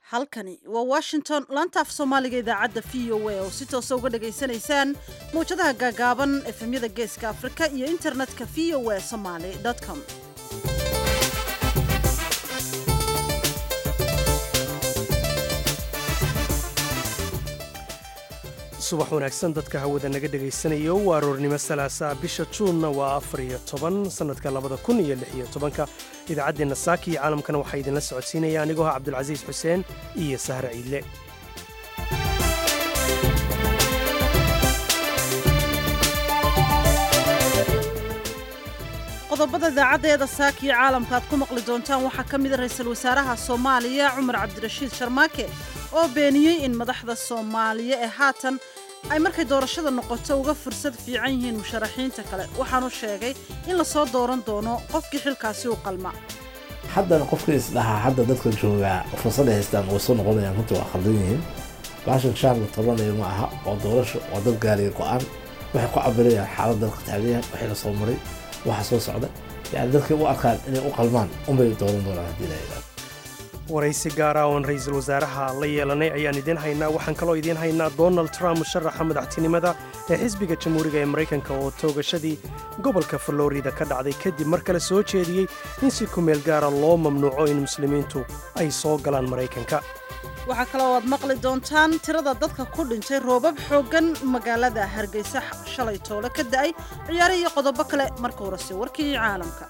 halkani waa washington laanta af soomaaliga idaacadda v o a oo si toosa uga dhagaysanaysaan mawjadaha gaagaaban efemyada geeska afrika iyo internetka v o a somaly com subax wanaagsan dadka hawada naga dhegaysanayo waa aroornimo salaasa bisha juunna waa afar iyo toban sannadka labada kun iyo lix iyo tobanka idaacaddeenna saaki iyo caalamkana waxaa idinla socodsiinaya anigoo ah cabdulcasiis xuseen iyo sahre ciidle qodobada idaacaddeeda saaka iyo caalamka aad ku maqli doontaan waxaa ka mida ra-iisul wasaaraha soomaaliya cumar cabdirashiid sharmaake oo beeniyey in madaxda soomaaliya ee haatan ay markay doorashada noqoto uga fursad fiican yihiin musharaxiinta kale waxaanu sheegay in lasoo dooran doono qofkii xilkaasi u qalma haddana qofka isdhahaa hadda dadka joogaa fursadday haystaan way soo noqonayaan runtii waa khaldan yihiin baashan shaarka tabanayo ma aha waa doorasho waa dad gaariya go-aan waxay ku cabirayaan xaalad dalka taagayahan waxay la soo maray waxa soo socda yani dadkay u arkaan inay u qalmaan unbay dooran doonaan haddii la yidhahdo waraysi gaara oon ra-iisul wasaaraha la yeelanay ayaan idiin haynaa waxaan kaloo idiin haynaa donald trump musharaxa madaxtinimada ee xisbiga jamhuuriga ee maraykanka oo toogashadii gobolka florida ka dhacday kadib mar kale soo jeediyey in si kumeel gaara loo mamnuuco in muslimiintu ay soo galaan maraykanka waxaa kaloo aad maqli doontaan tirada dadka ku dhintay roobab xooggan magaalada hargeysa shalay toole ka da'ay ciyaare iyo qodobo kale marka horese warkii caalamka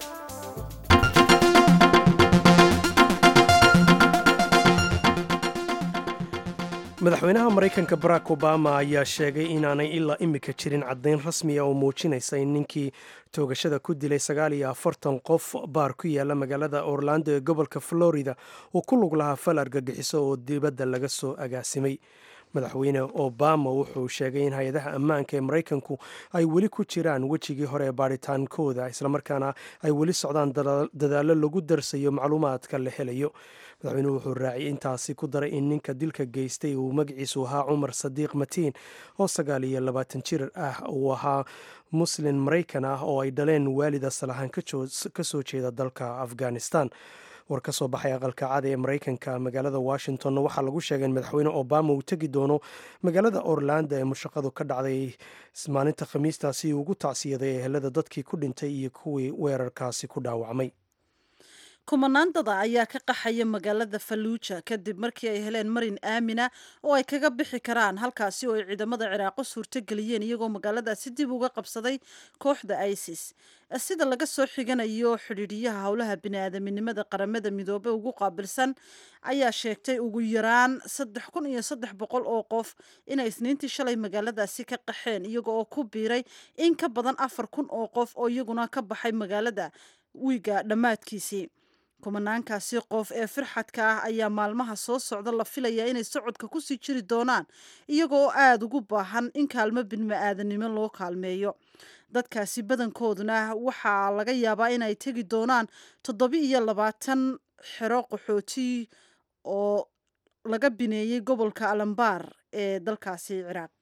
madaxweynaha maraykanka barack obama ayaa sheegay inaanay ilaa imika jirin caddayn rasmiya oo muujinaysa in ninkii toogashada ku dilay sagaal iyo afartan qof baar ku yaala magaalada orlando ee gobolka florida uu ku lug lahaa fal argagixiso oo dibadda laga soo agaasimay madaxweyne obama wuxuu sheegay in hay-adaha ammaanka ee maraykanku ay weli ku jiraan wejigii hore ee baaritaankooda islamarkaana ay weli socdaan dadaallo lagu darsayo macluumaadka la helayo madaxweynuhu wuxuu raaciyay intaasi ku daray in ninka dilka geystay uu magaciisu ahaa cumar sadiiq matiin oo sagaal iyo labaatan jir ah uu ahaa muslin maraykan ah oo ay dhaleen waalid asal ahaan ka soo jeeda dalka afghanistan war ka soo baxay aqalka cada ee maraykanka magaalada washingtonna waxaa lagu sheegay in madaxweyne obama uu tegi doono magaalada orlando ee mushaqadu ka dhacday maalinta khamiistaasi ugu tacsiyaday ehelada dadkii ku dhintay iyo kuwii weerarkaasi ku dhaawacmay kumanaan dada ayaa ka qaxaya magaalada falluuja kadib markii ay heleen marin aamina oo ay kaga bixi karaan halkaasi oo ay ciidamada ciraaqo suurtogeliyeen iyagoo magaaladaasi dib uga qabsaday kooxda isis sida laga soo xiganayo xidhiidhiyaha howlaha biniaadaminimada qaramada midoobe ugu qaabilsan ayaa sheegtay ugu yaraan saddex kun iyo saddex boqol oo qof inay isniintii shalay magaaladaasi ka qaxeen iyaga oo ku biiray in ka badan afar kun oo qof oo iyaguna ka baxay magaalada wiiga dhammaadkiisii kumanaankaasi qof ee firxadka ah ayaa maalmaha soo socda la filayaa inay socodka kusii jiri doonaan iyagoo aada ugu baahan in kaalmo bini'aadanimo loo kaalmeeyo dadkaasi badankooduna waxaa laga yaabaa inay tegi doonaan toddobi iyo labaatan xero qaxooti oo laga bineeyey gobolka alambaar ee dalkaasi ciraaq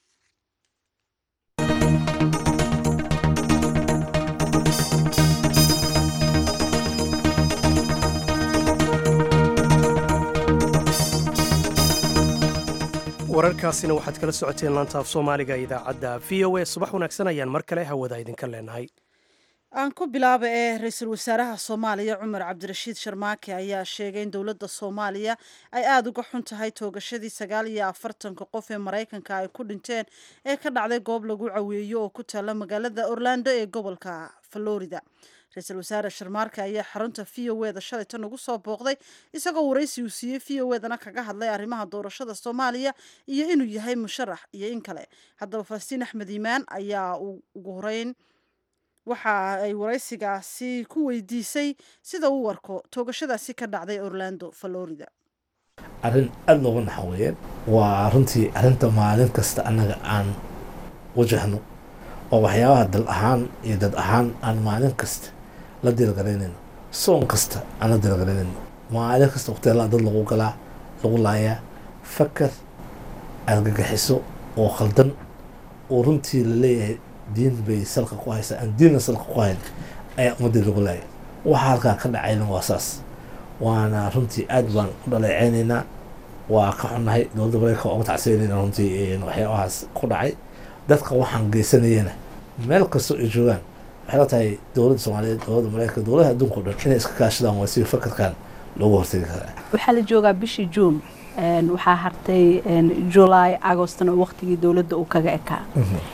wararkaasina waxaad kala socoteen laanta af soomaaliga idaacadda v o a subax wanaagsan ayaan mar kale hawada idinka leenahay aan ku bilaaba ee ra-iisul wasaaraha soomaaliya cumar cabdirashiid sharmaake ayaa sheegay in dowladda soomaaliya ay aada uga xun tahay toogashadii sagaal iyo afartanka qof ee maraykanka ay ku dhinteen ee ka dhacday goob lagu caweeyo oo ku taalla magaalada orlando ee gobolka florida ra-iisul wasaare sharmaarke ayaa xarunta v o eda shalay tan ugu soo booqday isagoo waraysi uu siiyey v o edana kaga hadlay arrimaha doorashada soomaaliya iyo inuu yahay musharax iyo in kale haddaba falastiin axmed iimaan ayaa ugu horeyn waxa ay waraysigaasi ku weydiisay sida uu warko toogashadaasi ka dhacday orlando florida arrin aada looga naxa weeyeen waa runtii arrinta maalin kasta annaga aan wajahno oo waxyaabaha dal ahaan iyo dad ahaan aan maalin kasta la diilgaraynayno soon kasta aan la diilgaraynayno maalin kasta waqtiala dad lagu galaa lagu laayaa fakar argagaxiso oo khaldan oo runtii la leeyahay diin bay salka ku haysaa aan diinna salka ku hayn ayaa ummaddii lagu laayay waxa halkaa ka dhacayna waa saas waana runtii aad baan u dhaleeceynaynaa waa ka xunnahay dowladda mareykanka waa uga tacsiyanayna runtii waxyaabahaas ku dhacay dadka waxaan geysanayana meel kastoo ay joogaan waxay la tahay dowladda soomaaliyeed dowladda mareykanka dowladaha adduunka o dhan inay iska kaashadaan waa si fakarkan loogu hortegi karaa waxaa la joogaa bishii juun waxaa hartay july agostna waqtigii dowladda uu kaga ekaa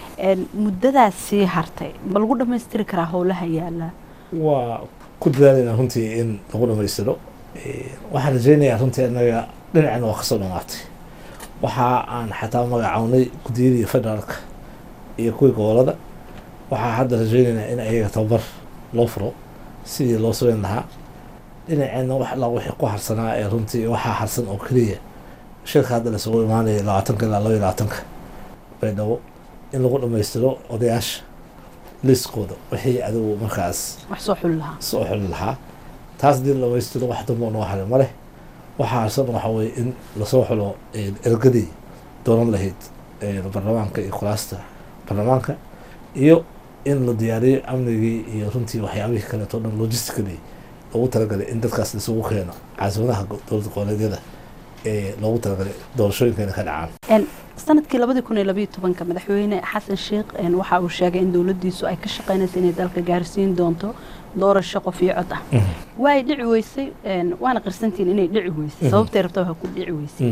muddadaas sii hartay ma lagu dhammaystiri karaa howlaha yaala waa ku dadaalayna runtii in lagu dhamaystiro waxaan rajeynayaa runtii anaga dhinacina waa kasoo dhamaatay waxa aan xataa magacawnay guddiyadii federaalka iyo kuwii gobolada waxaa hadda rajeynaynaa in ayaga tababar loo furo sidii loo sameyn lahaa dhinaceena wax alla wixii ku harsanaa ee runtii waxaa harsan oo keliya shirka hadda lasugu imaanaya labaatanka ilaa laba iyo labaatanka baydhabo in lagu dhammaystiro odayaasha liiskooda wixii adigu markaas wax soo xuli lahaa soo xuli lahaa taas hadii la dhammaystiro wax dambo noo haray ma leh waxaa harsan waxaa weeye in lasoo xulo ergadii doonan lahayd baarlamaanka iyo kuraasta baarlamaanka iyo in la diyaariyo amnigii iyo runtii waxyaabihii kaleeto dhan logistically loogu talagalay in dadkaas isugu keeno caasimadaha dowladda goboleedyada ee loogu talagalay doorashooyinkeena ka dhacaan sanadkii labadii kun iyo labayo tobanka madaxweyne xasan sheekh waxa uu sheegay in dowladdiisu ay ka shaqeynaysa inay dalka gaarsiin doonto doorasho qof iyo cod ah waa ay dhici weysay waana qirsantiin inay dhici weysay sababtay rabta waa ku dhici weysay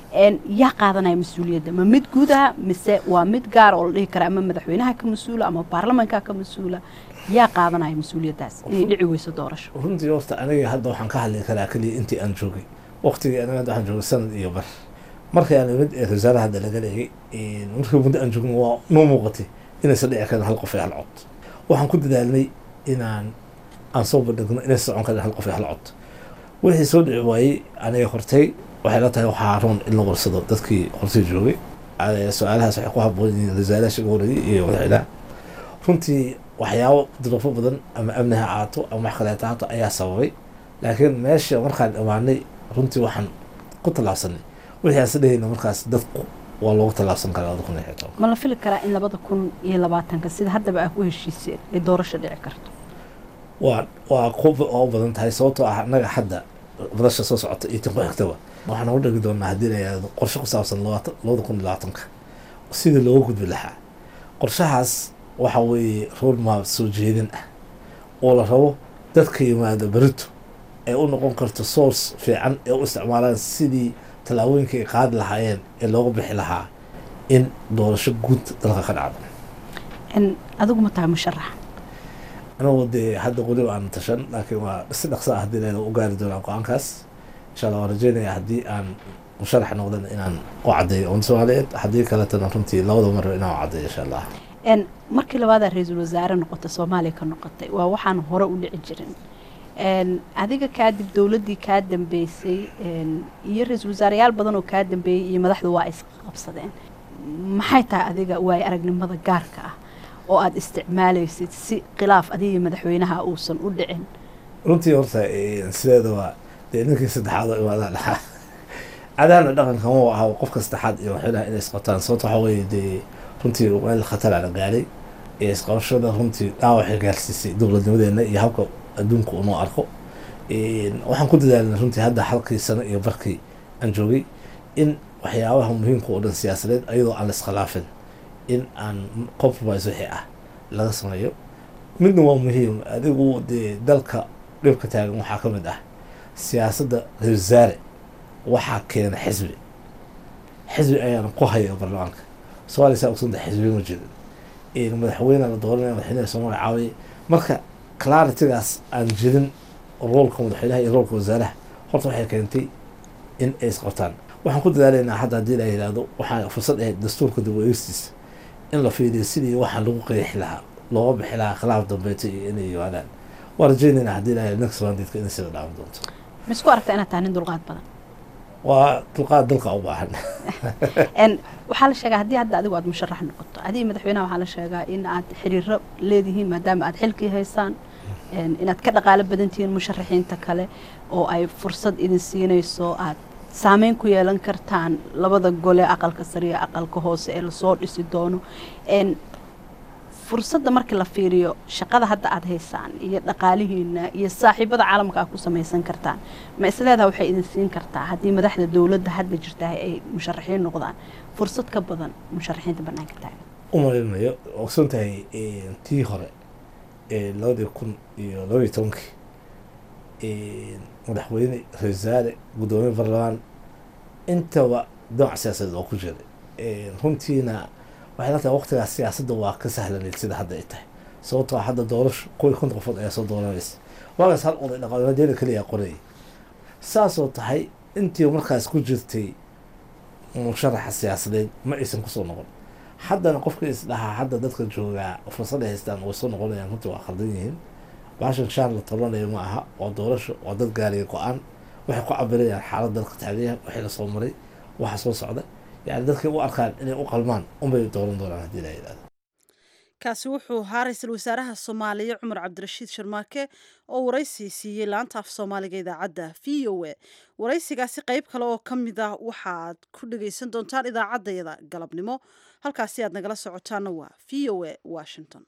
yaa qaadanaya mas-uuliyadda ma mid gudaha mise waa mid gaar oo la dhihi kara ama madaxweynaha ka mas-uula ama baarlamanka ka mas-uula yaa qaadanaya mas-uuliyaddaas inay dhici weyso doorasho runtii horta aniga hadda waxaan ka hadli karaa keliya intii aan joogay waqtigii aniga hadda waxaan joogay sanad iyo bar markii aan imid ee wasaaraha hadda laga leeyay markii muddo aan joogno waa noo muuqatay inaysan dhici karin hal qof iyo hal cod waxaan ku dadaalnay inaan aan soo bandhigno inaysan socon karin hal qof iyo hal cod wixii soo dhici waayey aniga hortay waxay la tahay waxaa roon in la warsado dadkii hortay joogay su-aalahaas waxay ku haboon yihiin wasaaraha shiga horreeyay iyo madaxweynaha runtii waxyaabo duruufo badan ama amni ha ahaato ama wax kaleeta haato ayaa sababay laakiin meesha markaan imaanay runtii waxaan ku tallaabsanay wixii aan sadhehayna markaas dadku waa loogu tallaabsan karaa labada kun iyo xitoban ma la fili karaa in labada kun iyo labaatanka sida haddaba aa ku heshiiseen ay doorasho dhici karto waa waa ku oo badan tahay sababtoo ah annaga hadda madasha soo socota iyo tin ku xigtaba waxaan ugu dhegi doonaa haddii la yihahdo qorshe ku saabsan labaatan labada kun iyo labaatanka sidii looga gudbi lahaa qorshahaas waxa weeye roadmap soo jeedin ah oo la rabo dadka yimaada berito ay u noqon karto source fiican ee u isticmaalaan sidii tallaabooyinka ay qaadi lahaayeen ee looga bixi lahaa in doorasho guud dalka ka dhacdo adigu ma tahay musharax anigu dee hadda weliba aan tashan laakiin waa si dhaqso ah haddii leeda u gaari doonaa go-aankaas insha allah waan rajeynaya haddii aan musharax noqdan inaan u caddeeyo umada soomaaliyeed haddii kaletana runtii labada mar inaan u caddeeyo insha allah markii labaadaa ra-iisul wasaare noqotay soomaaliya ka noqotay waa waxaan hore u dhici jirin adiga kaadib dowladdii kaa dambeysay iyo ra-iisul wasaareyaal badan oo kaa dambeeyey iyo madaxdu waa isqabsadeen maxay tahay adiga waayo aragnimada gaarka ah oo aada isticmaalaysid si khilaaf adiga madaxweynaha uusan u dhicin runtii horta sideedaba dee ninkii saddexaad oo imaadaan dhaxaa cadahana dhaqanka ma aha qofka saddexaad iyo madaxweynaha inay isqabtaan sababta waxaa weeye dee runtii meel khatar aan gaaray ee isqabashada runtii dhaawacay gaarsiisay dowladnimadeena iyo habka adduunka unoo arko waxaan ku dadaalnay runtii hadda halkii sano iyo barkii aan joogay in waxyaabaha muhiimka oo dhan siyaasadeed ayadoo aan la iskhilaafin in aan compromise wixii ah laga sameeyo midna waa muhiim adigu dee dalka dhibka taagan waxaa ka mid ah siyaasadda ra-isul wasaare waxaa keena xisbi xisbi ayaana ku haya baarlamaanka soomaaliya saa ogsanta xisbiya ma jirin madaxweyne la dooranaya madaxweynaha soo magacaabay marka claritigaas aan jirin roolka madaxweynaha iyo roolka wasaaraha horta waxay keentay in ay isqabtaan waxaan ku dadaalaynaa hadda haddii la yidhaahdo waxaa fursad ahayd dastuurka dib u eegstiisa in la fiiriyo sidii waxaa lagu qeexi lahaa looga bixi lahaa khilaaf dambeeto iyo inay yimaadaan waa rajeynaynaa haddii la yidhahdo next mandate inay sida dhaawan doonto ma isku aragtaa inaad tahay nin dulqaad badan waa dulqaad dalka u baahan waxaa la sheegaa haddii hadda adigu aad musharax noqoto adiga madaxweynaha waxaa la sheegaa in aad xiriiro leedihiin maadaama aad xilkii haysaan inaad ka dhaqaalo badan tihiin musharaxiinta kale oo ay fursad idin siinayso aad saameyn ku yeelan kartaan labada gole aqalka sare iyo aqalka hoose ee lasoo dhisi doono fursadda markii la fiiriyo shaqada hadda aada haysaan iyo dhaqaalihiina iyo saaxiibada caalamka aad ku samaysan kartaan ma isleedaha waxay idin siin kartaa haddii madaxda dowladda hadda jirtahay ay musharaxiin noqdaan fursad ka badan musharaxiinta banaanka taagan u malinayo ogsan tahay tii hore ee labadii kun iyo labaiyo tobankii madaxweyne ra-isul wasaare guddoomiye baarlamaan intaba dooc siyaasadeed oo ku jiray runtiina waxay la tahay waqtigaas siyaasadda waa ka sahlanayd sida hadda ay tahay sababtoo ah hadda doorasho kuwii konton qofood ayaa soo dooranaysa waagaas hal oday dhaqaaladeena keliya qorayay saasoo tahay intii markaas ku jirtay musharaxa siyaasadeed ma aysan kusoo noqon haddana qofka isdhahaa hadda dadka joogaa fursad ay haystaan way soo noqonayaan runtii waa khaldan yihiin baashan shaan la tabanayo ma aha waa doorasho waa dad gaariya go-aan waxay ku cabirayaan xaalad dalka taagaya waxay lasoo maray waxa soo socda yani dadkay u arkaan inay u qalmaan unbay dooran doonaan haddii la yidhahdo kaasi wuxuu ahaa ra-iisul wasaaraha soomaaliya cumar cabdirashiid sharmaake oo waraysi siiyey laanta af soomaaliga idaacadda v o a waraysigaasi qayb kale oo ka mid ah waxaaad ku dhagaysan doontaan idaacaddayada galabnimo halkaasi aad nagala socotaana waa v o a washington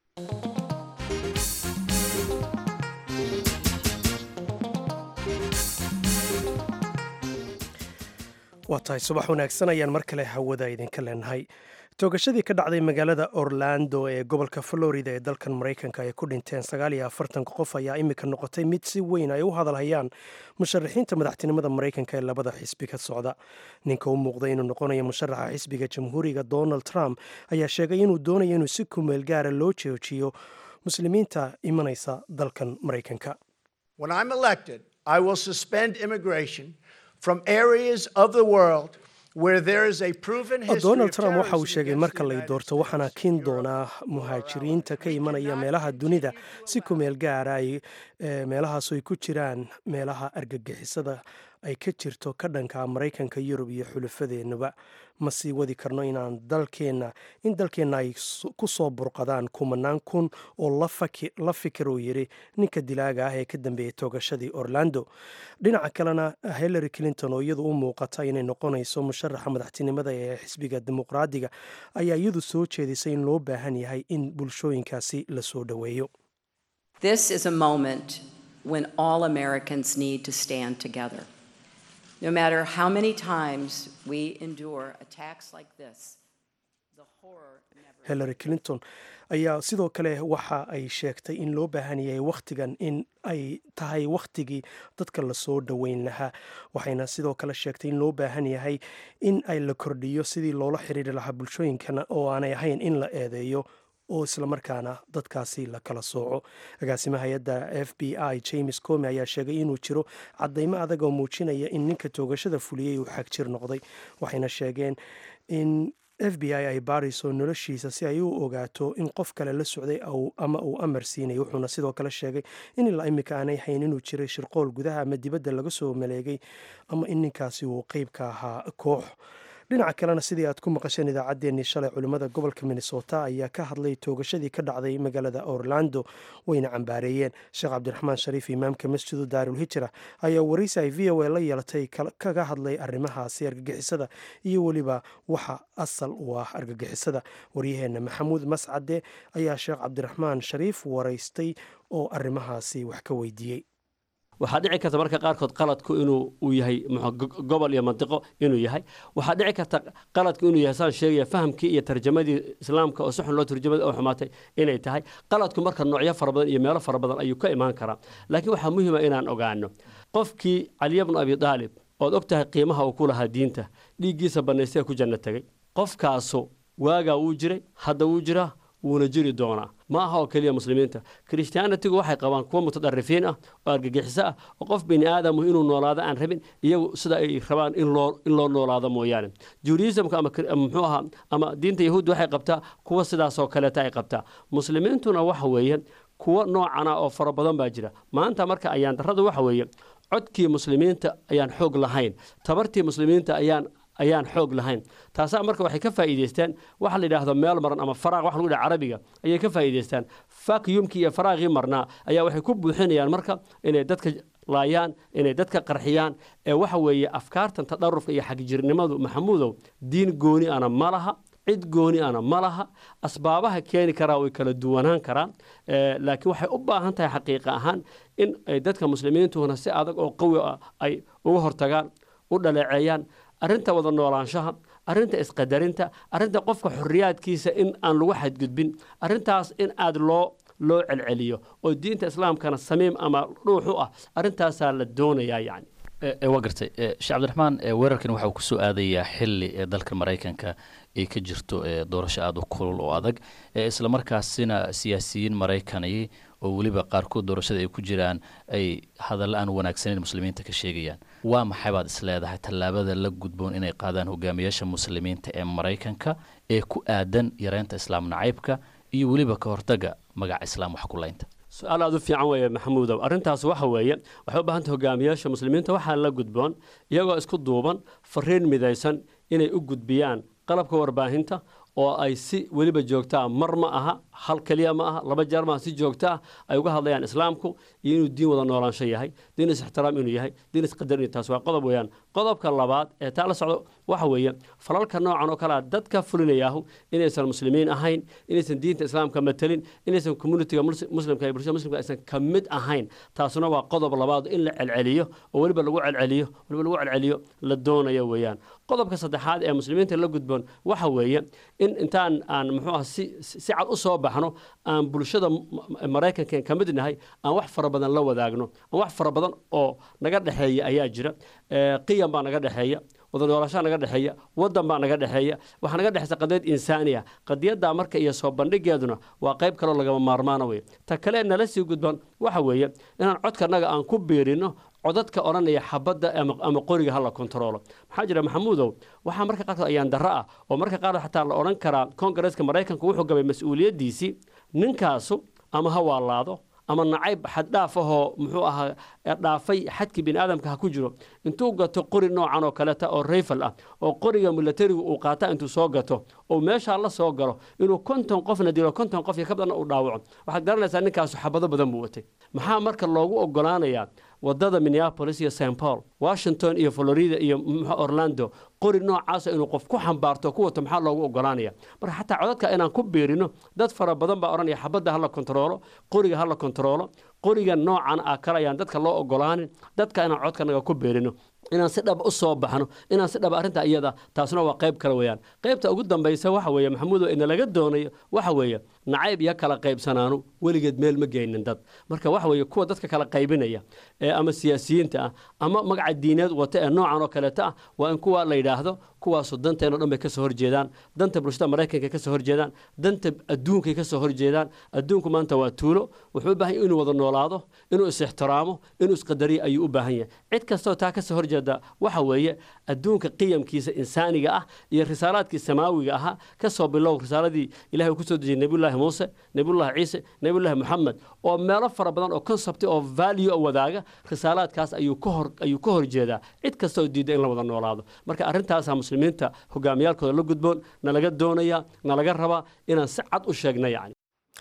waa tahay subax wanaagsan ayaan mar kale hawada idinka leenahay toogashadii ka dhacday magaalada orlando ee gobolka florida ee dalkan maraykanka ay ku dhinteen sagaal iyo afartanka qof ayaa imika noqotay mid si weyn ay u hadalhayaan musharaxiinta madaxtinimada maraykanka ee labada xisbi ka socda ninka u muuqday inuu noqonayo musharaxa xisbiga jamhuuriga donald trump ayaa sheegay inuu doonayo inuu si kumeel gaara loo joojiyo muslimiinta imanaysa dalkan maraykanka When I'm elected, I will suspend immigration from areas of the world where there is a proven history donald of trump waxa uu terrorism sheegay against marka the lay United doorto States, waxaana kiin Europe, doonaa muhaajiriinta ka imanaya meelaha dunida si kumeel gaara ay eh, meelahaas ay ku jiraan meelaha argagixisada ay ka jirto ka dhanka maraykanka yurub iyo xulafadeennuba ma sii wadi karno inaan dalkeenna in dalkeenna ay su- ku soo burqadaan kumanaan kun oo la faki- la fikir uu yidhi ninka dilaaga ah ee ka dambeeyey toogashadii orlando dhinaca kalena hillary clinton oo iyadu u muuqata inay noqonayso musharaxa madaxtinimada ee xisbiga dimuqraadiga ayaa iyadu soo jeedisay in loo baahan yahay in bulshooyinkaasi la soo dhoweeyo This is a moment when all Americans need to stand together. No matter how many times we endure attacks like this, the horror never. hillary clinton ayaa sidoo kale waxa ay sheegtay in loo baahan yahay wakhtigan in ay tahay wakhtigii dadka lasoo dhoweyn lahaa waxayna sidoo kale sheegtay in loo baahan yahay in ay la kordhiyo sidii loola xiriiri lahaa bulshooyinkana oo aanay ahayn in la eedeeyo oo islamarkaana dadkaasi la kala sooco agaasimaha hay-adda f b i james comi ayaa sheegay inuu jiro cadaymo adag oo muujinaya in ninka toogashada fuliyey uu xagjir noqday waxayna sheegeen in f b i ay baarayso noloshiisa si ay u ogaato in qof kale la socday au- ama uu amar siinay wuxuuna sidoo kale sheegay in ilaa imika aanay hayn inuu jiray shirqool gudaha ama dibadda laga soo maleegay ama in ninkaasi uu qeyb ka ahaa koox dhinaca kalena sidii aad ku maqasheen idaacaddeenii shalay culimmada gobolka minnesota ayaa ka hadlay toogashadii ka dhacday magaalada orlando wayna cambaareeyeen sheekh cabdiraxmaan shariif imaamka masjidu daarul hijra ayaa waraysi ay v o a la yeelatay kal- kaga hadlay arrimahaasi argagixisada iyo weliba waxa asal u ah argagixisada waryaheenna maxamuud mascade ayaa sheekh cabdiraxmaan shariif waraystay oo arrimahaasi wax ka weydiiyey waxaa dhici karta marka qaarkood qaladku inuu uu yahay muxuu go- gobol iyo mantiqo inuu yahay waxaa dhici karta qaladku inuu yahay saan sheegaya fahamkii iyo tarjamadii islaamka oo si xun loo turjamada oo xumaatay inay tahay qaladku marka noocyo fara badan iyo meelo fara badan ayuu ka imaan karaa laakiin waxaa muhiima inaan ogaano qofkii caliya bnu abi daalib ood og tahay qiimaha uu ku lahaa diinta dhiiggiisa bannaystee ku janno tegey qofkaasu waagaa wuu jiray hadda wuu jiraa wuuna jiri doonaa ma aha oo keliya muslimiinta kirishtaanatigu waxay qabaan kuwa mutadarifiin ah oo argagixiso ah oo qof bini aadamu inuu noolaado aan rabin iyagu sida ay rabaan in loo in loo noolaado mooyaane judaismka ama kir- ama muxuu ahaa ama diinta yahuudda waxay qabtaa kuwa sidaasoo kaleeta ay qabtaa muslimiintuna waxa weeye kuwa noocana oo fara badan baa jira maanta marka ayaan darradu waxa weeye codkii muslimiinta ayaan xoog lahayn tabartii muslimiinta ayaan ayaan xoog lahayn taasaa marka waxay ka faa'iidaystaan waxa la yidhaahdo meel maran ama faraaq wax lagu dhaha carabiga ayay ka faa'iidaystaan vacuumkii iyo faraaqii marnaa ayaa waxay ku buuxinayaan marka inay dadka laayaan inay dadka qarxiyaan ee waxa weeye afkaartan tadharufka iyo xagjirnimadu maxamuudow diin gooni ana ma laha cid gooni ana ma laha asbaabaha keeni karaa way kala duwanaan karaan laakiin waxay u baahan tahay xaqiiqa ahaan in ay dadka muslimiintuna si adag oo qawi ah ay uga hortagaan u dhaleeceeyaan arrinta wada noolaanshaha arrinta isqadarinta arrinta qofka xorriyaadkiisa in aan lagu xadgudbin arrintaas in aada loo loo celceliyo oo diinta islaamkana samiim ama dhuux u ah arrintaasaa la doonayaa yacni waa gartay sheekh cabdiraxmaan weerarkan waxa uu kusoo aadayaa xili ee dalka maraykanka ay ka jirto doorasho aada u kulul oo adag islamarkaasina siyaasiyiin maraykani oo weliba qaarkood doorashada ay ku jiraan ay hadalla aan wanaagsaneyn muslimiinta ka sheegayaan waa maxay baad is leedahay tallaabada la gudboon inay qaadaan hogaamiyaasha muslimiinta ee maraykanka ee ku aadan yareynta islaam nacaybka iyo weliba ka hortaga magaca islaam wax kulaynta su-aal aada u fiican weeye maxamuudow arrintaas waxa weeye waxay u baahantay hogaamiyaasha muslimiinta waxaa la gudboon iyagoo isku duuban fariin midaysan inay u gudbiyaan qalabka warbaahinta oo ay si weliba joogtaa mar ma aha hal keliya ma aha laba jeer maaha si joogto ah ay uga hadlayaan islaamku iyo inuu diin wada noolaansho yahay diin is-ixtiraam inuu yahay diin isqadar inuu taas waa qodob weeyaan qodobka labaad ee taa la socdo waxa weeye falalka noocan oo kale ah dadka fulinayaahu inaysan muslimiin ahayn inaysan diinta islaamka matelin inaysan communitiga muslimka iyo bulshada muslimka aysan ka mid ahayn taasuna waa qodob labaad in la celceliyo oo weliba lagu celceliyo weliba lagu celceliyo la doonayo weeyaan qodobka saddexaad ee muslimiinta la gudboon waxa weeye in intaan aan muxuu ah si si cad u soo baxno aan bulshada maraykanka ka mid nahay aan wax fara badan la wadaagno aan wax fara badan oo naga dhexeeya ayaa jira qiyam baa naga dhexeeya wada noolashaa naga dhexeeya wadan baa naga dhexeeya waxaa naga dhexeysa qadiyad insaaniya qadiyaddaa marka iyo soo bandhigeeduna waa qayb kaloo lagama maarmaana wey ta kale nala sii gudban waxa weeye inaan codkanaga aan ku biirino codadka odhanaya xabadda ama qoriga hala kontaroolo maxaa jira maxamuudow waxaa marka qaarkood ayaan darro ah oo marka qaarkood xataa la odhan karaa kongareeska maraykanku wuxuu gabay mas-uuliyaddiisii ninkaasu ama ha waalaado ama nacayb xaddhaaf ahoo muxuu ahaa dhaafay xadkii bini aadamka ha ku jiro intuu gato qori noocan oo kaleeta oo rayfal ah oo qoriga milatarigu uu qaata intuu soo gato oo meeshaa la soo galo inuu konton qofna dilo konton qof iyo ka badanna uu dhaawaco waxaad garanaysaa ninkaasu xabado badan buu watay maxaa marka loogu ogolaanayaa wadada minneapolis iyo st paul washington iyo florida iyo orlando qori noocaasa inuu qof ku xambaarto ku wato maxaa loogu ogolaanaya marka xataa codadka inaan ku biirino dad fara badan baa odhanaya xabadda hala kontaroolo qoriga hala kontaroolo qoriga noocan ah kale ayaan dadka loo ogolaanin dadka inaan codkanaga ku beerino inaan si dhaba u soo baxno inaan si dhaba arrinta iyada taasuna waa qayb kale weeyaan qaybta ugu dambaysa waxa weeye maxamuudo ina laga doonayo waxa weeye nacayb iyo kala qaybsanaanu weligeed meel ma geynin dad marka waxa weeye kuwa dadka kala qaybinaya ee ama siyaasiyiinta ah ama magaca diineed wata ee noocan oo kaleeta ah waa in kuwa la yidhaahdo kuwaasu danteeno dhan bay kasoo horjeedaan danta bulshada maraykanka kasoo horjeedaan danta adduunkay kasoo horjeedaan adduunku maanta waa tuulo wuxuu u baahan yahay inuu wada noolaado inuu is-ixtiraamo inuu isqadariyo ayuu u baahan yahay cid kastoo taa kasoo horjeeda waxa weeye adduunka qiyamkiisa insaaniga ah iyo risaalaadkii samaawiga ahaa kasoo bilow risaaladii ilahay uu kusoo dejiyey nebiyullaahi muuse nebiyullaahi ciise nebiyullaahi moxamed oo meelo fara badan oo concept oo value oo wadaaga risaalaadkaas ayuu ka hor ayuu ka horjeedaa cid kastoo diida in la wada noolaado marka arrintaasaa muslimiinta hogaamiyaalkooda la gudboon nalaga doonaya nalaga rabaa inaan si cad u sheegna yacni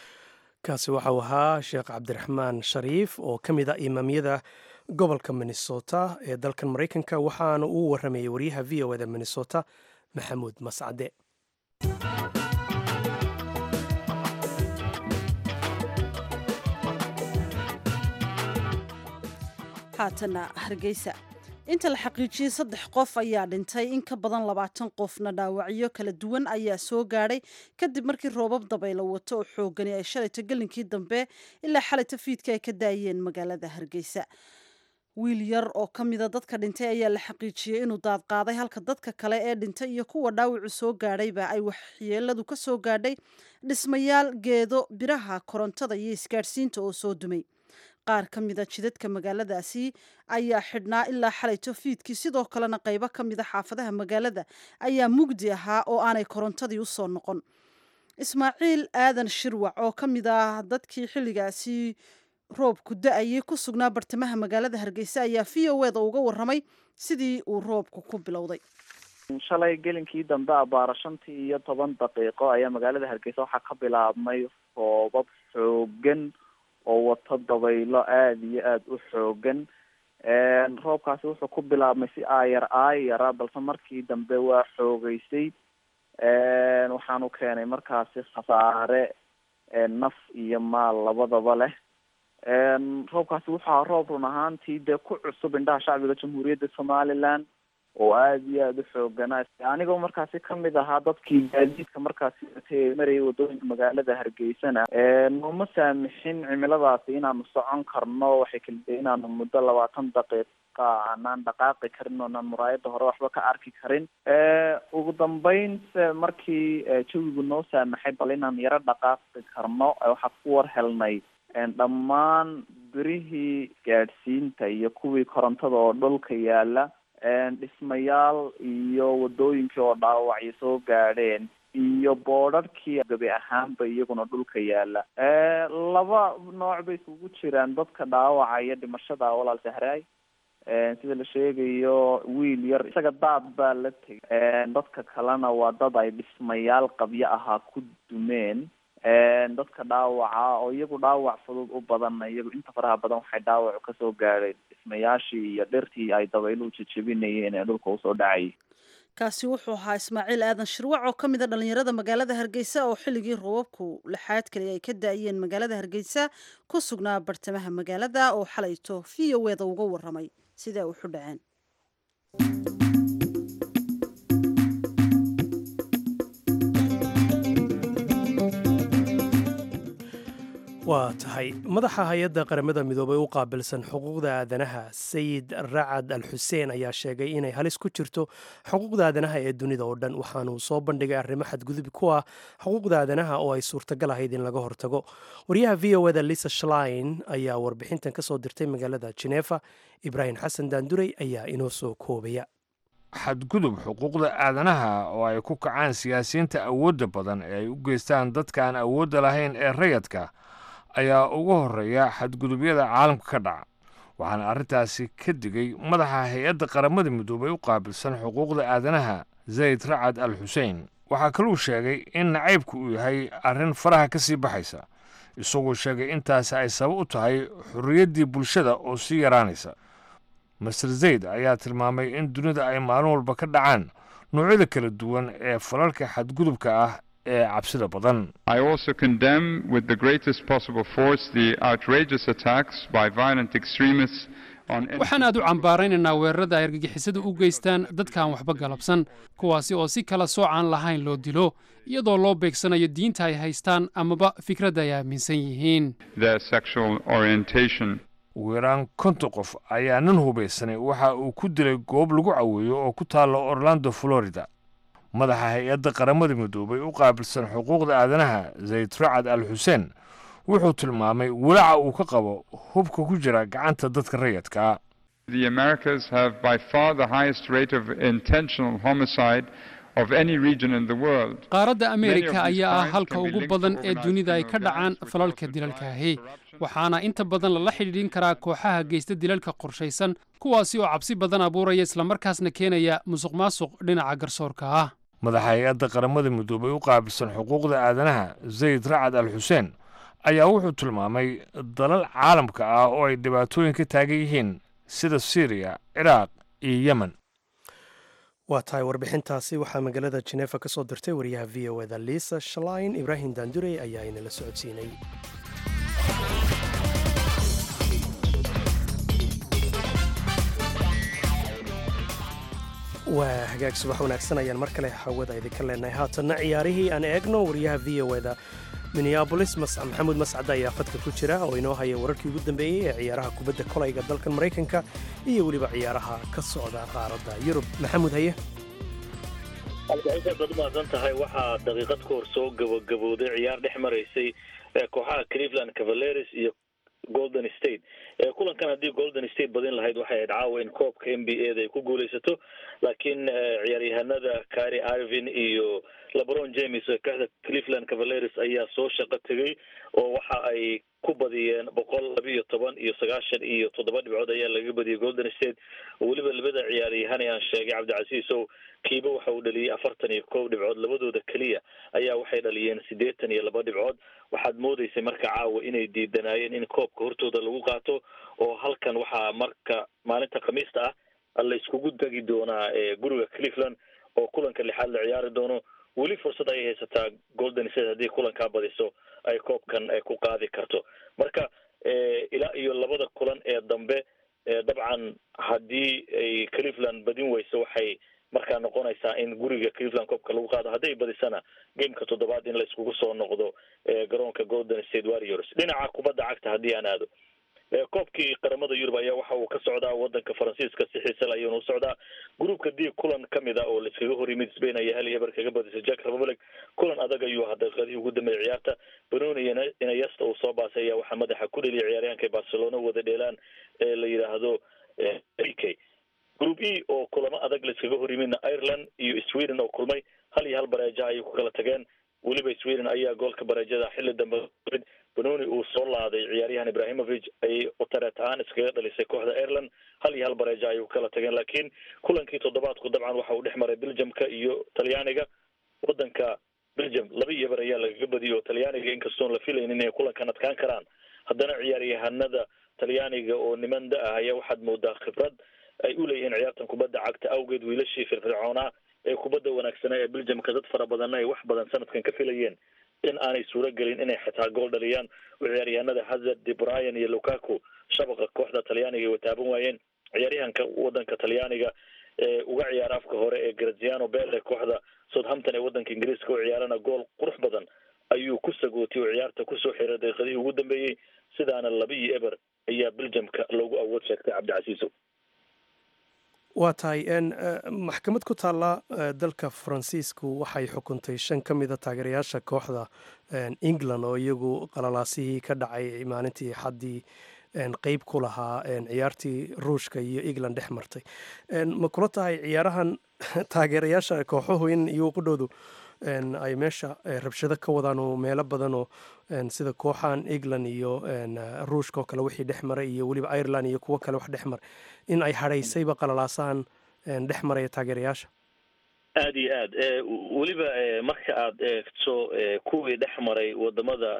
kaasi waxau ahaa sheekh cabdiraxmaan shariif oo ka mid ah imaamyada gobolka minnesota ee dalkan maraykanka waxaana uu waramayay waryaha v o eda minnesota maxamuud mascade haatana hargeysa inta la xaqiijiyey saddex qof ayaa dhintay in ka badan labaatan qofna dhaawacyo kala duwan ayaa soo gaadhay kadib markii roobab dabaylo wato oo xoogani ay shalayto gelinkii dambe ilaa xalayto fiidka ay ka daayeen magaalada hargeysa wiil yar oo ka mida dadka dhintay ayaa la xaqiijiyey inuu daadqaaday halka dadka kale ee dhintay iyo kuwa dhaawacu soo gaadhayba ay waxyeeladu ka soo gaadhay dhismayaal geedo biraha korontada iyo isgaadhsiinta oo soo dumay qaar ka mida jidadka magaaladaasi ayaa xidhnaa ilaa xalayto fiidkii sidoo kalena qaybo ka mida xaafadaha magaalada ayaa mugdi ahaa oo aanay korontadii usoo noqon ismaaciil aadan shirwac oo ka mid ah dadkii xilligaasi roobku da-ayay ku sugnaa bartamaha magaalada hargeysa ayaa v o eda uga waramay sidii uu roobku ku bilowday shalay gelinkii dambe abaara shantii iyo toban daqiiqo ayaa magaalada hargeysa waxaa ka bilaabmay roobab xoogan oo wato dabaylo aada iyo aada u xoogan roobkaasi wuxuu ku bilaabmay si aayar aayara balse markii dambe waa xoogeysay waxaanu keenay markaasi khasaare naf iyo maal labadaba leh roobkaasi wuxuu ahaa roob run ahaantii dee ku cusub indhaha shacbiga jamhuuriyadda somaliland oo aada iyo aada u xooganaa anigoo markaasi kamid ahaa dadkii gaadiidka markaasi marayay wadooyinka magaalada hargeysana nooma saamixin cimiladaasi inaanu socon karno waxay kaliday inaanu muddo labaatan daqiiqa aanaan dhaqaaqi karin oonaan muraayada hore waxba ka arki karin ugu dambeyn se markii jawigu noo saamaxay bal inaan yaro dhaqaaqi karno waxaa ku war helnay dhammaan birihii gaadhsiinta iyo kuwii korontada oo dhulka yaala dhismayaal iyo wadooyinkii oo dhaawacyo soo gaadheen iyo boodharkii gabi ahaanba iyaguna dhulka yaala laba nooc bay isugu jiraan dadka dhaawaca iyo dhimashada walaal sahraay sida la sheegayo wiil yar isaga daad baa la tegay dadka kalena waa dad ay dhismayaal qabyo ahaa ku dumeen dadka dhaawaca oo iyagu dhaawac fudud u badanna iyagu inta faraha badan waxay dhaawacu kasoo gaadheen dhismayaashii iyo dhirtii ay dabayluhu jejebinayeen ee dhulka usoo dhacayay kaasi wuxuu ahaa ismaaciil aadan shirwac oo ka mid a dhallinyarada magaalada hargeysa oo xilligii roobabku lixaad kale ay ka da-ayeen magaalada hargeysa ku sugnaa bartamaha magaalada oo xalayto v o eda uga waramay sidaa uxu dhaceen waa tahay madaxa hay-adda qaramada midoobay u qaabilsan xuquuqda aadanaha sayid racad al xuseen ayaa sheegay inay halis ku jirto xuquuqda aadanaha ee dunida oo dhan waxaanuu soo bandhigay arrimo xadgudub ku ah xuquuqda aadanaha oo ay suurtagal ahayd in laga hortago wariyaha v o eda lisa shlein ayaa warbixintan ka soo dirtay magaalada jeneefa ibraahim xasan daandurey ayaa inoo soo koobaya xadgudub xuquuqda aadanaha oo ay ku kacaan siyaasiyiinta awoodda badan ee ay u geystaan dadka aan awoodda lahayn ee rayadka ayaa ugu horreeya xadgudubyada caalamka ka dhaca waxaana arrintaasi ka digay madaxa hay-adda qaramada midoobay u qaabilsan xuquuqda aadanaha zayd racad al xusein waxaa kaluu sheegay in nacaybku uu yahay arrin faraha ka sii baxaysa isagoo sheegay intaasi ay sabab u tahay xorriyaddii bulshada oo sii yaraanaysa master zayd ayaa tilmaamay in dunida ay maalin walba ka dhacaan noocyada kala duwan ee falalka xadgudubka ah ee cabsida badan I also condemn with the greatest possible force the outrageous attacks by violent extremists on waxaan aad u cambaaraynaynaa weerarada ay argagixisadu u geystaan dadkaan waxba galabsan kuwaasi oo si kala soocaan lahayn loo dilo iyadoo loo beegsanayo diinta ay haystaan amaba fikradda ay aaminsan yihiin their sexual orientation. ugu yaraan konton qof ayaa nin hubaysanay waxa uu ku dilay goob lagu caweeyo oo ku taalla orlando florida madaxa hay-adda qaramada midoobay u qaabilsan xuquuqda aadanaha zayd racad al xuseen wuxuu tilmaamay walaaca uu ka qabo hubka ku jira gacanta dadka rayadka The Americas have by far the highest rate of intentional homicide of any region in the world. qaaradda ameerika ayaa ah halka ugu badan ee dunida ay ka dhacaan falalka dilalkaahi waxaana inta badan lala xidhiidhin karaa kooxaha geysta dilalka qorshaysan kuwaasi oo cabsi badan abuuraya islamarkaasna keenaya musuq maasuq dhinaca garsoorka ah madaxa hay-adda qaramada midoobay u qaabilsan xuquuqda aadanaha zayd racad al xuseen ayaa wuxuu tilmaamay dalal caalamka ah oo ay dhibaatooyin ka taagan yihiin sida syriya ciraaq iyo yemen waa tahay warbixintaasi waxaa magaalada jeneefa ka soo dirtay wariyaha v o eda liisa shalain ibraahim daandurey ayaa inala socodsiinay waa hagaag subax wanaagsan ayaan mar kale hawada idinka leenahay haatanna ciyaarihii aan eegno wariyaha v o eda minneabolis maxamuud mascad ayaa fadka ku jira oo inoo haya wararkii ugu dambeeyey ee ciyaaraha kubadda kolayga dalkan maraykanka iyo weliba ciyaaraha ka socda qaaradda yurub maxamuud haye albaxinta baad umahadsan tahay waxaa daqiiqad ka hor soo gabagabooday ciyaar dhex maraysay kooxaha cleveland cavaleres iyo golden state kulankan haddii golden state badin lahayd waxay ahayd caawa in koobka n b a da ay ku guuleysato laakiin ciyaaryahanada cary irvin iyo lebron james kooxda cleveland cavaleres ayaa soo shaqo tegay oo waxa ay ku badiyeen boqol laba iyo toban iyo sagaashan iyo toddoba dhibcood ayaa laga badiyay golden state weliba labada ciyaaryahan aan sheegay cabdicasiis ow kiiba waxa uu dhaliyey afartan iyo kow dhibcood labadooda keliya ayaa waxay dhaliyeen siddeetan iyo laba dhibcood waxaad moodeysay marka caawa inay diidanaayeen in koobka hortooda lagu qaato oo halkan waxaa marka maalinta khamiista ah la iskugu degi doonaa guriga cleveland oo kulanka lixaad la ciyaari doono weli fursad ayay haysataa golden state haddii kulankaa badiso ay koobkan ku qaadi karto marka ilaa iyo labada kulan ee dambe dabcan haddii ay cleveland badin weyso waxay markaa noqonaysaa in guriga cleveland koobka lagu qaado hadday badisana gameka toddobaad in la iskugu soo noqdo garoonka golden state warriors dhinaca kubadda cagta haddii aan aado koobkii qaramada yurub ayaa waxa uu ka socdaa wadanka faransiiska si xiisal ayuuna u socdaa groupka d kulan kamid a oo laiskaga hor yimid spain ayaa hal iyo eber kaga badisay jack republic kulan adag ayuu ahaa daqiiqadihii ugu dambeeyay ciyaarta benoni iyo inayasta uu soo baasay ayaa waxaa madaxa ku dheliyay ciyaaryahanka barcelona wada dheelaan ee la yidhaahdo k group e oo kulamo adag laiskaga hor yimidna ireland iyo sweden oo kulmay hal iyo hal bareeja ayay ku kala tageen weliba sweden ayaa goolka bareejada xilli dambe benoni uu soo laaday ciyaaryahan ibrahimovic ayay utareet ahaan iskaga dhalisay kooxda ireland hal iyo hal bareeja ayay ku kala tageen laakiin kulankii toddobaadku dabcan waxa uu dhex maray belgiumka iyo talyaaniga wadanka belgium laba iyo bar ayaa lagaga badiyay oo talyaaniga inkastoon la filaynin inay kulankan adkaan karaan haddana ciyaaryahanada talyaaniga oo niman da ah ayaa waxaad moodaa khibrad ay u leeyihiin ciyaartan kubadda cagta awgeed wiilashii firfircoonaa ee kubadda wanaagsanaa ee belgiumka dad fara badanna ay wax badan sanadkan ka filayeen in aanay suuro gelin inay xitaa gool dhaliyaan oo ciyaaryahanada hazard de bryan iyo lukaku shabaqa kooxda talyaaniga ay wataaban waayeen ciyaaryahanka wadanka talyaaniga ee uga ciyaara afka hore ee graziano bele kooxda southampton ee wadanka ingiriiska u ciyaarana gool qurux badan ayuu ku sagootay oo ciyaarta kusoo xiray daqiiqadihii ugu dambeeyey sidaana laba iyo eber ayaa belgiumka loogu awood sheegtay cabdicasiiso waa tahay maxkamad ku taalla dalka faransiisku waxay xukuntay shan ka mida taageerayaasha kooxda england oo iyagu qalalaasihii ka dhacay maalintii xaddii qeyb ku lahaa ciyaartii ruushka iyo england dhex martay ma kula tahay ciyaarahan taageerayaasha kooxuhu in iyagu qudhowdu ay meesha rabshado ka wadaan oo meelo badan oo sida kooxahan england iyo ruushka oo kale wixii dhex maray iyo weliba ireland iyo kuwo kale wax dhex maray in ay hadhaysayba qalalaasahan dhex maraya taageerayaasha aada iyo aad weliba marka aad eegto kuwii dhex maray wadamada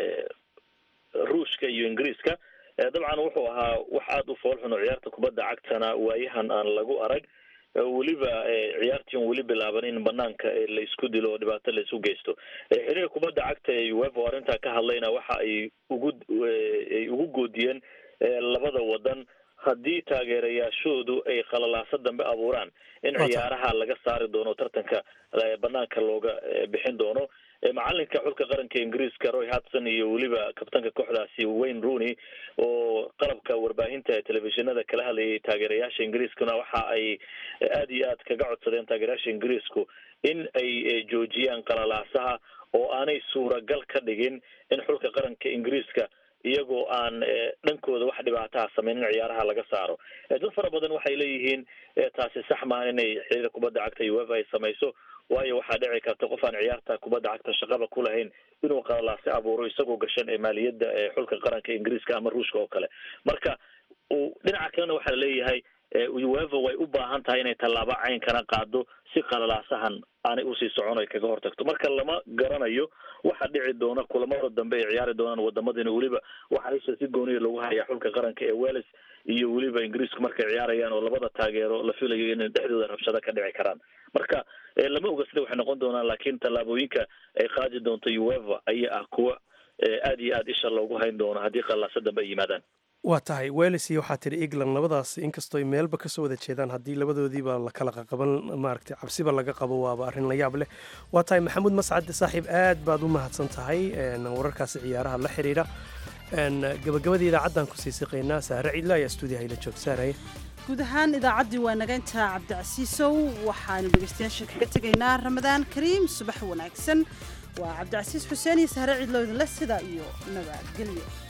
ruushka iyo ingiriiska dabcan wuxuu ahaa wax aada u foolxun oo ciyaarta kubadda cagtana waayahan aan lagu arag weliba ciyaartii on weli bilaaban in banaanka la isku dilo oo dhibaato la isu geysto xiriir kubadda cagta ee uefa oo arrintaa ka hadlayna waxa ay ugu ay ugu goodiyeen labada wadan haddii taageerayaashoodu ay khalalaaso dambe abuuraan in ciyaaraha laga saari doono tartanka banaanka looga bixin doono macalinka xulka qaranka ingiriiska roy hudson iyo weliba kabtanka kooxdaasi wayne rooney oo qalabka warbaahinta telefishinada kala hadlayay taageerayaasha ingiriiskuna waxa ay aada iyo aad kaga codsadeen taageerayaasha ingiriisku in ay joojiyaan qalalaasaha oo aanay suuragal ka dhigin in xulka qaranka ingiriiska iyagoo aan dhankooda wax dhibaataha sameynin ciyaaraha laga saaro dad fara badan waxay leeyihiin taasi sax maaha inay xiriir kubadda cagta uefa ay samayso waayo waxaa dhici karta qof aan ciyaarta kubadda cagta shaqaba ku lahayn inuu qalalaasi abuuro isagoo gashan ee maaliyadda ee xulka qaranka ingiriiska ama ruushka oo kale marka dhinaca kalena waxaa leeyahay uefa way u baahan tahay inay tallaabo caynkana qaado si qalalaasahan aanay usii socon ay kaga hortagto marka lama garanayo waxa dhici doona kulamada dambe ay ciyaari doonaan wadamadina weliba waxaa isha si gooniya lagu hayaa xulka qaranka ee wales iyo weliba ingiriisku markay ciyaarayaan oo labada taageero la filayo inay dhexdooda rabshado ka dhici karaan marka lama oga sida waxay noqon doonaan laakiin tallaabooyinka ay qaadi doonto uefa ayaa ah kuwa aada iyo aada isha loogu hayn doono haddii qalaaso dambe ay yimaadaan waa tahay weles iyo waxaa tidhi england labadaas inkastoo ay meelba kasoo wada jeedaan haddii labadoodiiba la kala qaqaban maaragtay cabsiba laga qabo waaba arrin la yaab leh waa tahay maxamuud mascad saaxiib aad baad u mahadsan tahay wararkaasi ciyaaraha la xidhiidha gabagabadii idaacaddan kusii siqaynaa saare cidla ayaa stuudiyaha ila joog saaraya guud ahaan idaacaddii waa naga intaa cabdicasiisow waxaanu dhegeystayaasha kaga tegaynaa ramadaan kariim subax wanaagsan waa cabdicasiis xuseen iyo sahre cidlo idinle sida iyo nabadgelyo